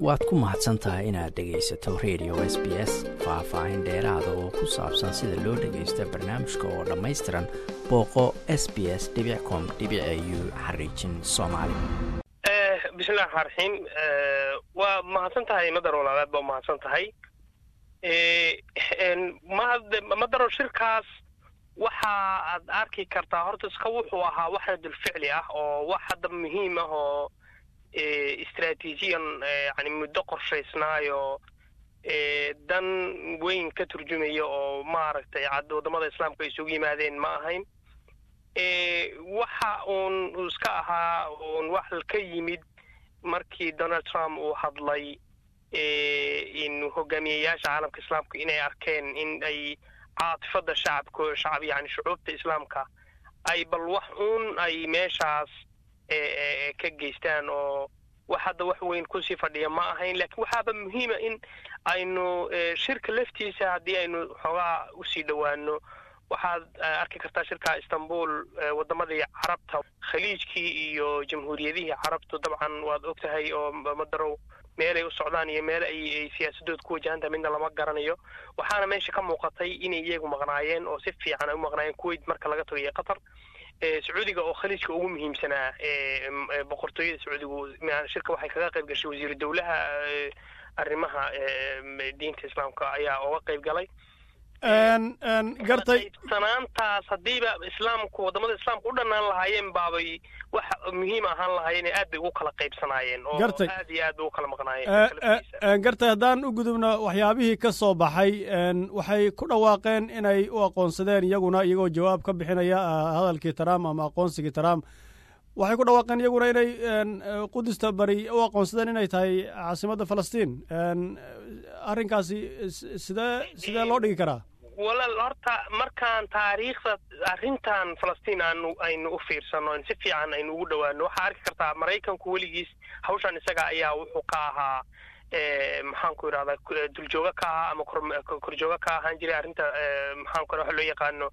waad ku mahadsan tahay inaad dhegaysato radio s b s faah-faahin dheeraada oo ku saabsan sida loo dhagaysta barnaamijka oo dhammaystiran booqo s b s com u xariijin soomaali bismillahi raxmaan raxiim waa mahadsan tahay madar walaalaad baa mahadsan tahay madaro shirkaas waxa aad arki kartaa horta iska wuxuu ahaa wax radulficli ah oo wax hadda muhiim ah oo istraatiijiyan yani muddo qorshaysnaayo dan weyn ka turjumaya oo maaragtay waddamada islaamka isugu yimaadeen ma ahayn waxa uun iska ahaa uun wax ka yimid markii donald trump uu hadlay in hogaamiyayaasha caalamka islaamka inay arkeen in ay caatifada shacabko shacab yani shucuubta islaamka ay bal wax uun ay meeshaas ka geystaan oo wax hadda wax weyn kusii fadhiya ma ahayn lakiin waxaaba muhiima in aynu shirka laftiisa haddii aynu xoogaa usii dhowaano waxaad arki kartaa shirka istanbul waddamadii carabta khaliijkii iyo jamhuuriyadihii carabtu dabcan waad og tahay oo madarow meelay u socdaan iyo meel ay siyaasadooda ku wajahantahay midna lama garanayo waxaana meesha ka muuqatay inay iyagu maqnaayeen oo si fiican ay u maqnaayeen kuwait marka laga tagayo qatar sacuudiga oo khaliijka ugu muhiimsanaa boqortooyada sacuudigu shirka waxay kaga qayb gashay wasiiru dowlaha arrimaha diinta islaamka ayaa oga qayb galay gartay sanaantaas haddiiba islaamku waddamada islaamka u dhanaan lahaayeen baabay wax muhiim ahaan lahaayeen aad bay ugu kala qaybsanaayeen oo gartay aad iyo aad bay ugu kala maqnaayeen gartay haddaan u gudubno waxyaabihii ka soo baxay waxay ku dhawaaqeen inay u aqoonsadeen iyaguna iyagoo jawaab ka bixinaya hadalkii trump ama aqoonsigii trump waxay ku dhawaaqeen iyaguna inay qudusta bari u aqoonsadeen inay tahay caasimadda falastiin arrinkaasi sidee sidee loo dhigi karaa walaal horta markaan taariikhda arrintan falastiin aanu aynu u fiirsano si fiican aynu ugu dhowaano waxaa arki kartaa maraykanku weligiis hawshan isaga ayaa wuxuu ka ahaa maxaan ku yidhahdaa duljooga ka ahaa ama korjooga ka ahaan jiray arrinta maxaan ku waxa loo yaqaano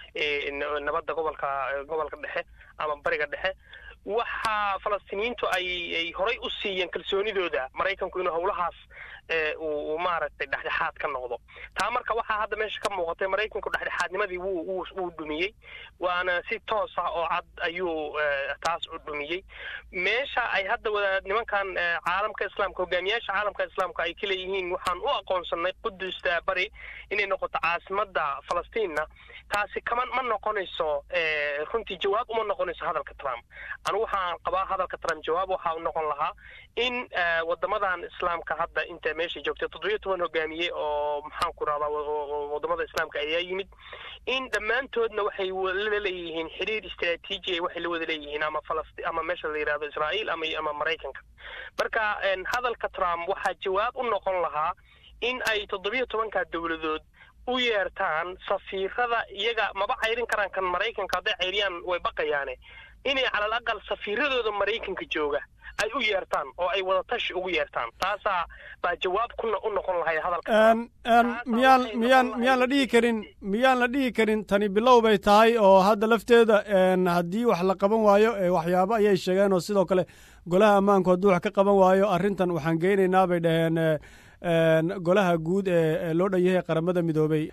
nabadda gobolka gobolka dhexe ama bariga dhexe waxa falastiiniyiintu ay ay horay u siiyeen kalsoonidooda maraykanku inuu howlahaas uu maaragtay dhexdhexaad ka noqdo taa marka waxaa hadda meesha ka muuqatay maraykanku dhexdhexaadnimadii wuu wuu dhumiyey waana si toos ah oo cad ayuu taas u dhumiyey meesha ay hadda wada nimankan caalamka islaamka hogaamiyaasha caalamka islaamka ay ka leeyihiin waxaan u aqoonsanay qudusta bari inay noqoto caasimadda falastiinna taasi kama ma noqonayso runtii jawaab uma noqonayso hadalka trump anigu waxaan qabaa hadalka trump jawaab waxaa u noqon lahaa in waddamadan islaamka hadda inta meesha joogtay toddobiyo toban hogaamiye oo maxaan ku rahdaa waddamada islaamka ayaa yimid in dhammaantoodna waxay la leeyihiin xiriir istraatiiji waxay la wada leeyihiin ama falasti ama meesha la yidhahdo israa'iil ama ama maraykanka marka hadalka trump waxaa jawaab u noqon lahaa in ay toddobiyo tobanka dowladood u yeertaan safiirada iyaga maba cayrin karaan kan maraykanka hadday cayriyaan way baqayaane inay calal aqal safiiradooda maraykanka jooga ay u yeertaan oo ay wadatashi ugu yeertaan taasaa baa jawaab kuna u noqon lahay hadalka miyaan miyaan miyaan la dhihi karin miyaan la dhihi karin tani bilow bay tahay oo hadda lafteeda haddii wax la qaban waayo waxyaabo ayay sheegeen oo sidoo kale golaha ammaanku hadduu wax ka qaban waayo arrintan waxaan geynaynaa bay dhaheen golaha guud ee loo dhan yahay qaramada midoobey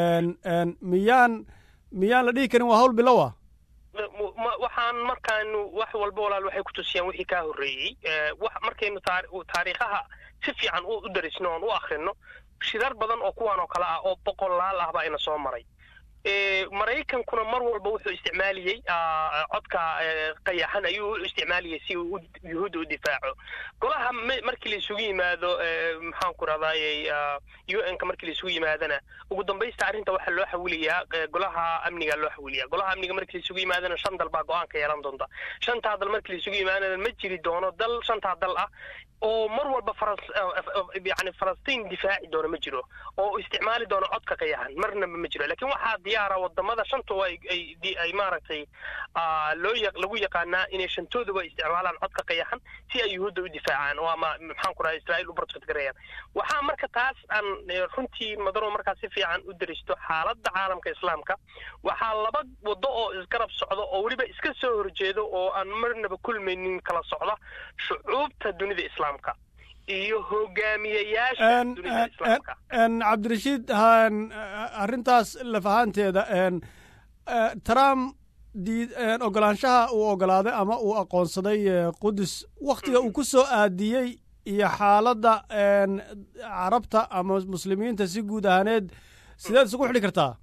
miyaan miyaan la dhihi karin waa hawl bilow ah waxaan markaanu wax walba walaal waxay ku tusiyaan wixii kaa horreeyey markaynu taariikhaha si fiican u darisno oon u akrino shirar badan oo kuwan oo kale ah oo boqolaal ah baa ina soo maray maraykankuna mar walba wuxuu isticmaaliyey codka qayaxan ayuu u isticmaaliyey si uu yuhuudda u difaaco golaha markii la isugu yimaado maxaan ku rahdaayey u n ka markii la isugu yimaadana ugu dambaysta arrinta waxaa loo xawiliyaa golaha amniga loo xawiliyaa golaha amniga markii la isugu yimaadana shan dal baa go-aanka yeelan doonta shantaa dal markii la isugu yimaadana ma jiri doono dal shantaa dal ah oo mar walba yani falastiin difaaci doona ma jiro oo isticmaali doono codka qayaxan marnaba ma jiro lakin waxaa diyaara wadamada shanta ay maaragtay loo lagu yaqaanaa inay shantooduba isticmaalaan codka qayaxan si ay yuhuudda u difaacaan oo ama maxaan ku raha israa'iil u bartfadgarayaan waxaa marka taas aan runtii madaro markaa si fiican u daristo xaaladda caalamka islaamka waxaa laba wado oo isgarab socdo oo weliba iska soo horjeedo oo aan marnaba kulmaynin kala socda shucuubta dunida islaamka iyo hogaamiyayaasha dunida islaamka cabdirashiid arrintaas laf ahaanteeda trump ogolaanshaha uu ogolaaday ama uu aqoonsaday qudus wakhtiga uu ku soo aadiyey iyo xaaladda carabta ama muslimiinta si guud ahaaneed sideed isugu xidhi kartaa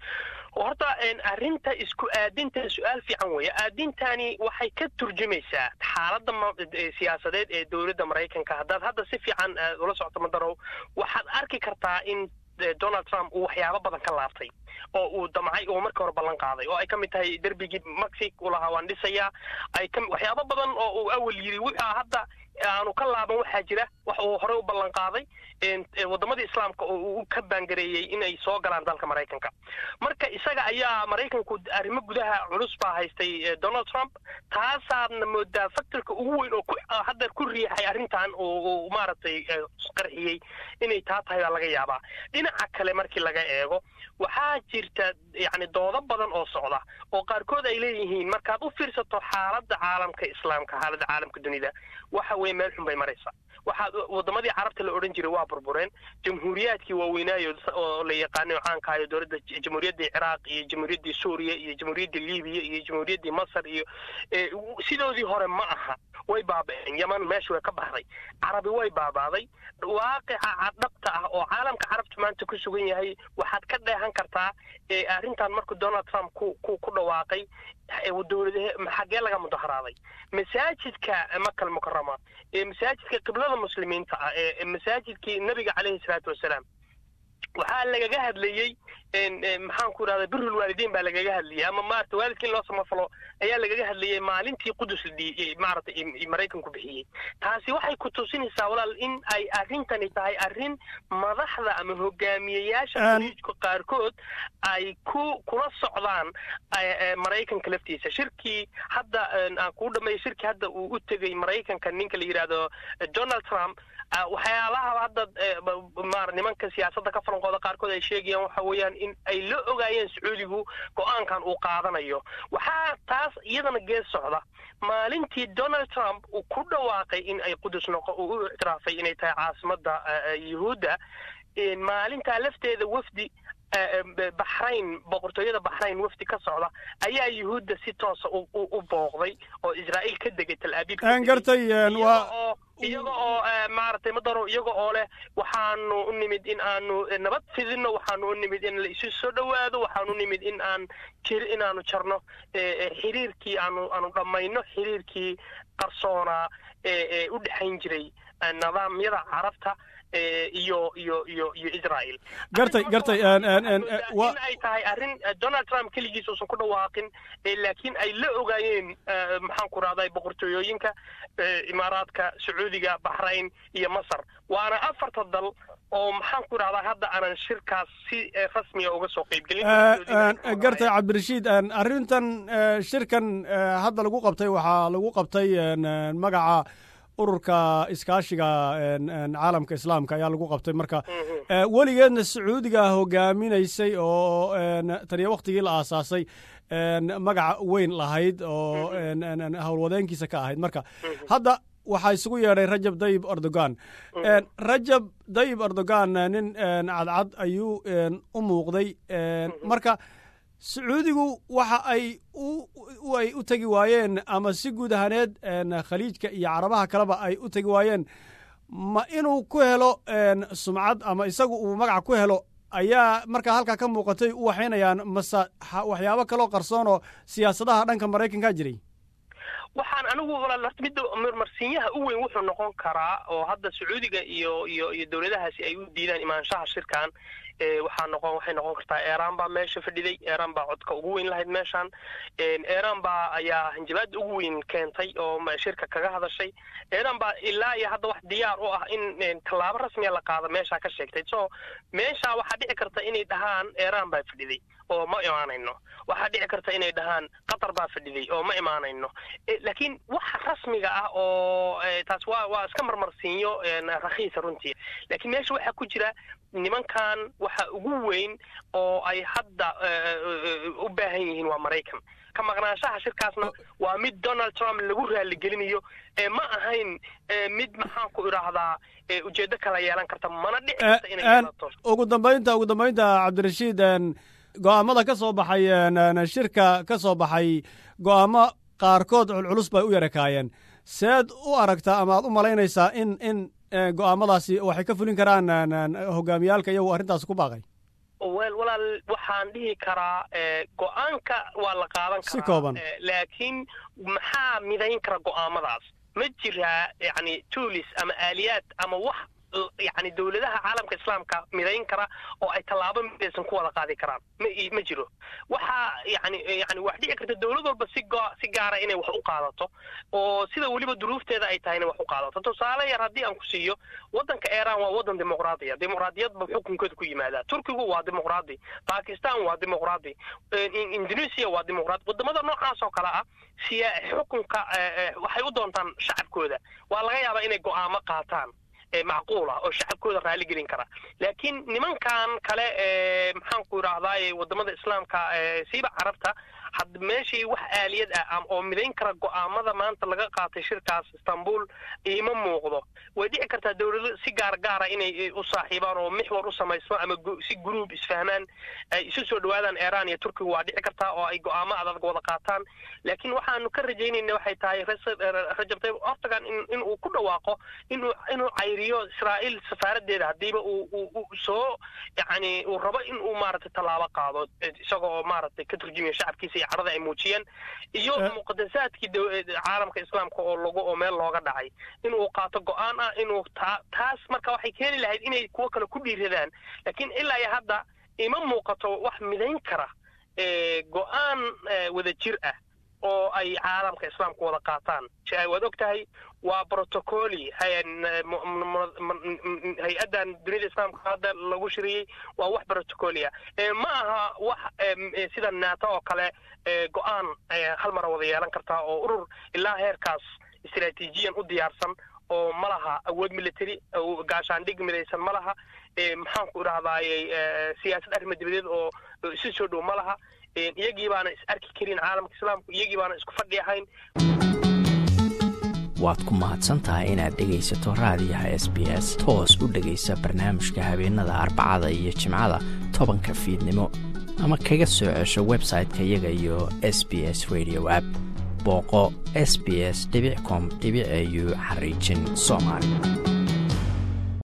horta arrinta isku aadinta su-aal fiican weeye aadintani waxay ka turjumaysaa xaaladda siyaasadeed ee dowladda maraykanka haddaad hadda si fiican ula socto madarow waxaad arki kartaa in donald trump uu waxyaabo badan ka laabtay oo uu damcay oo markii hore ballan qaaday oo ay ka mid tahay derbigii mexic uu lahaa waan dhisayaa ay ka waxyaabo badan oo uu awal yidhi wuxuu hadda aanu ka laaban waxaa jira wax uu horey u ballan qaaday waddamadii islaamka oo uu ka baangareeyey inay soo galaan dalka maraykanka marka isaga ayaa maraykanku arrimo gudaha culus baa haystay donald trump taasaadna moodaa faktorka ugu weyn oo hadda ku riixay arrintan oo maaragtay qarxiyey inay taa tahay baa laga yaabaa dhinaca kale markii laga eego waxaa jirta yacni doodo badan oo socda oo qaarkood ay leeyihiin markaad u fiirsato xaaladda caalamka islaamka xaaladda caalamka dunida waxa weeye meel xun bay maraysaa waxaa waddamadii carabta la odhan jiray waa burbureen jamhuuriyaadkii waaweynaayo oo la yaqaanay caankahayo dowladda jamhuuriyaddii ciraaq iyo jamhuuriyaddii suuriya iyo jamhuuriyaddii libiya iyo jamhuuriyaddii masar iyo sidoodii hore ma aha way baaba'een yaman meesha way ka baxday carabi way baabaaday waaqica dhabta ah oo caalamka carabta maanta ku sugan yahay waxaad ka dheehan kartaa arrintan markuu donald trump ku ku ku dhawaaqay dowladahe xaggee laga mudaharaaday masaajidka makal mukarama ee masaajidka qiblada muslimiinta ah ee masaajidkii nabiga caleyhi salaatu wasalaam waxaa lagaga hadlayey maxaan ku idhahda birul waalidiin baa lagaga hadlayay ama maarata waalidka in loo samafalo ayaa lagaga hadlayay maalintii qudus maarata maraykanku bixiyey taasi waxay ku tusinaysaa walaal in ay arrintani tahay arrin madaxda ama hogaamiyeyaasha khaliijka qaarkood ay ku kula socdaan maraykanka laftiisa shirkii hadda aan kuu dhameeya shirkii hadda uu u tegey maraykanka ninka la yidhaahdo donald trump waxyaalaha hadda maar nimanka siyaasadda ka falanqooda qaarkood ay sheegayaan waxa weeyaan in ay la ogaayeen sacuudigu go-aankan uu qaadanayo waxaa taas iyadana gees socda maalintii donald trump uu ku dhawaaqay in ay qudus noqo uu u ictiraafay inay tahay caasimadda yuhuudda maalintaa lafteeda wafdi baxrayn boqortooyada baxrayn wafdi ka socda ayaa yuhuudda si toosa u booqday oo israa'iil ka degay tal abiib gartay waa iyaga oo maaragtay madaro iyaga oo leh waxaanu u nimid in aanu nabad fidino waxaanu u nimid in la isu soo dhowaado waxaanu u nimid in aan jir inaanu jarno xiriirkii aanu aanu dhammayno xiriirkii qarsoonaa ee u dhexayn jiray nidaamyada carabta iyo iyo iyo iyo israel gartay gartay in ay tahay arrin donald trump keligiis uusan ku dhawaaqin laakiin ay la ogaayeen maxaan ku rahday boqortooyooyinka imaaraadka sacuudiga baxrayn iyo masar waana afarta dal oo maxaan ku rahdaa hadda aanan shirkaas si rasmiga uga soo qaybgelin gartay cabdirashiid arrintan shirkan hadda lagu qabtay waxaa lagu qabtay magaca ururka iskaashiga caalamka islaamka ayaa lagu qabtay marka weligeedna sacuudiga hogaaminaysay oo taniyo waktigii la aasaasay magaca weyn lahayd oo howlwadeenkiisa ka ahayd marka hadda waxaa isugu yeedhay rajab dayib erdogan rajab dayib erdogan nin cadcad ayuu u muuqday marka sacuudigu waxa ay ay u tegi waayeen ama si guud ahaaneed khaliijka iyo carabaha kaleba ay u tegi waayeen ma inuu ku helo sumcad ama isagu uu magac ku helo ayaa markaa halkaa ka muuqatay u waxaynayaan mase waxyaabo kaloo qarsoon oo siyaasadaha dhanka maraykanka jiray waxaan anigu horta midda marmarsiinyaha u weyn wuxuu noqon karaa oo hadda sacuudiga iyo iyo iyo dowladahaasi ay u diidaan imaanshaha shirkan waxaa noqon waxay noqon kartaa eeraan baa meesha fadhiday eeraan baa codka ugu weyn lahayd meeshan eeraan baa ayaa hanjabaada ugu weyn keentay oo shirka kaga hadashay eeraan baa ilaa iyo hadda wax diyaar u ah in tallaabo rasmiya la qaado meeshaa ka sheegtay so meeshaa waxaa dhici karta inay dhahaan eeraan baa fadhiday oo ma imaanayno waxaa dhici karta inay dhahaan qatar baa fadhiday oo ma imaanayno laakiin waxa rasmiga ah oo taas waa waa iska marmarsiinyo rakhiisa runtii laakiin meesha waxaa ku jira nimankan waxa ugu weyn oo ay hadda u baahan yihiin waa maraykan ka maqnaanshaha shirkaasna waa mid donald trump lagu raaligelinayo ma ahayn mid maxaan ku idhaahdaa ujeedo kala yeelan karta mana dhici karta inay yeelato ugu dambaynta ugu dambaynta cabdirashiid go-aamada ka soo baxay shirka ka soo baxay go-aamo qaarkood culculus bay u yarakaayeen seed u aragtaa ama aad u malaynaysaa in in go-aamadaasi waxay ka fulin karaan hogaamiyaalka iyagu arrintaas ku baaqay wel walaal waxaan dhihi karaa go-aanka waa la qaadan karaa si kooban laakiin maxaa midayn kara go-aamadaas ma jiraa yani tuulis ama aaliyaad ama wax yani dowladaha caalamka islaamka midayn kara oo ay tallaabo midaysan ku wada qaadi karaan ma ma jiro waxaa yani yani wax dhici karta dowlad walba si go si gaara inay wax u qaadato oo sida weliba duruufteeda ay tahay inay wax u qaadato tusaale yar haddii aan ku siiyo waddanka iran waa waddan dimuqraadiya dimuqraadiyad ba xukunkeeda ku yimaadaa turkigu waa dimuqraadi bakistan waa dimuqraadi indonesia waa dimuqraadi wadamada noocaas oo kale ah siya xukunka waxay u doontaan shacabkooda waa laga yaabaa inay go'aamo qaataan macquul ah oo shacabkooda raali gelin kara laakiin nimankan kale maxaan ku idhaahdaa wadamada islaamka siiba carabta had meeshii wax aaliyad ah oo midayn kara go'aamada maanta laga qaatay shirkaas istanbul ima muuqdo way dhici kartaa dowlado si gaar gaara inay u saaxiibaan oo mixwar u samaysmo ama si gruub isfahmaan ay isu soo dhawaadaan iran iyo turkiga waa dhici kartaa oo ay go'aamo adag wada qaataan laakiin waxaanu ka rajaynayna waxay tahay rajab tayyib erdogan in uu ku dhawaaqo inuu inuu cayriyo israa'iil safaaradeeda haddiiba uu soo yani uu rabo in uu maaragtay tallaabo qaado isagoo maaragtay ka turjumayo shacabkiisa iyo cadhada ay muujiyeen iyo muqadasaadkii caalamka islaamka oo lagu oo meel looga dhacay inuu qaato go-aan ah inuu taa taas marka waxay keeni lahayd inay kuwo kale ku dhiiradaan laakiin ilaa iyo hadda ima muuqato wax midayn kara go-aan wada jir ah oo ay caalamka islaamka wada qaataan waad og tahay waa protocoli hay-addan dunida islaamka hadda lagu shiriyey waa wax protocolia ma aha wax sida nato oo kale go-aan hal mara wada yeelan kartaa oo urur ilaa heerkaas istraatiijiyan u diyaarsan oo ma laha awood military gaashaandhig midaysan ma laha maxaan ku idhahdaaye siyaasad arrima dibadeed oo isu soo dhow ma laha iyagii baana is arki karin caalamka islaamku iyagii baana isku fadhi ahayn waad ku mahadsan tahay inaad dhegaysato raadiyaha s b s toos u dhegaysa barnaamijka habeenada arbacada iyo jimcada tobanka fiidnimo ama kaga soo cesho website-ka iyaga iyo s b s radio app booqo s b s com au xariijin soomaali